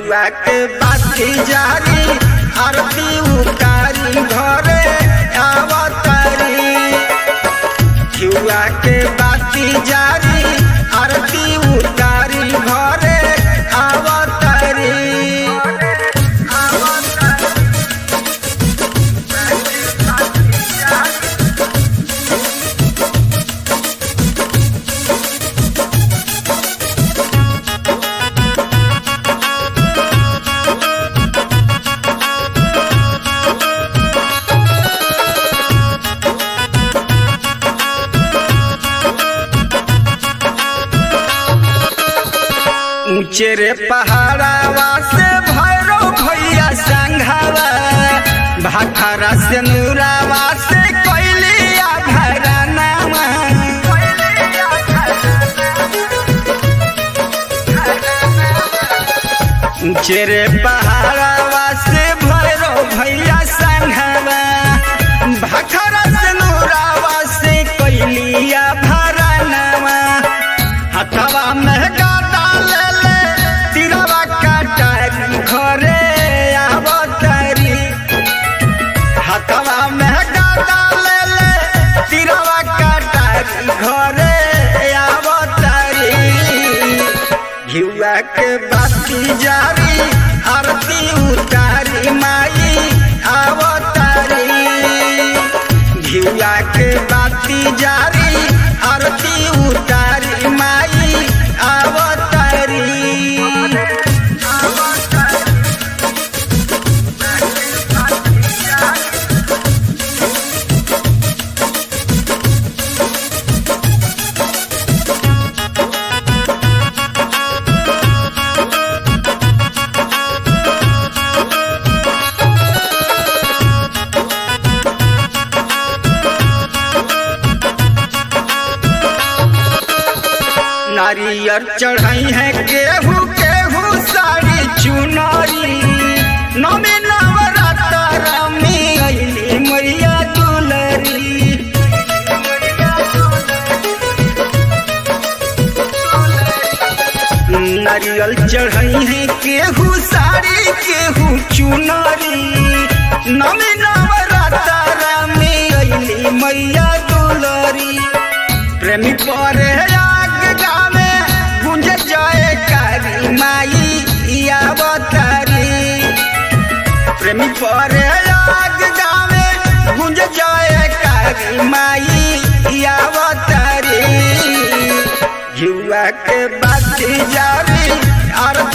घिउआ के बाती जारी आरती उतारी घरे आवतारी घिउआ के बाती जारी आरती उतारी घरे आवतारी ऊंचे रे पहाड़ावा से भैरव भैया संघावा भाखरा से नूरावा से कोयलिया भरानावा ऊंचे रे पहाड़ावा से भैरव भैया संघावा भाखरा से नूरावा से कोयलिया भरानावा हथवा में गादा ले ले तिरवा काटारी घरे आवतारी हथवा में गादा ले ले तिरवा काटारी घरे आवतारी घिउआ के बाती जारी आरती उतारी माई आवतारी घिउआ के बाती जारी आरती उतारी माई आवतारी नारियर चढ़ाई है केहू केहू साड़ी चुनरी नमी नवरात्र में अली मैया दुलरी नारियल चढ़ाई है केहू साड़ी केहू चुनरी नमी नवरात्र में अली मैया दुलरी प्रेमी पर आग गावे गुंज जाए कारी माई आवतारी प्रेमी पर आग गावे गुंज जाए कारी माई आवतारी घिउआ के बाती जारी आर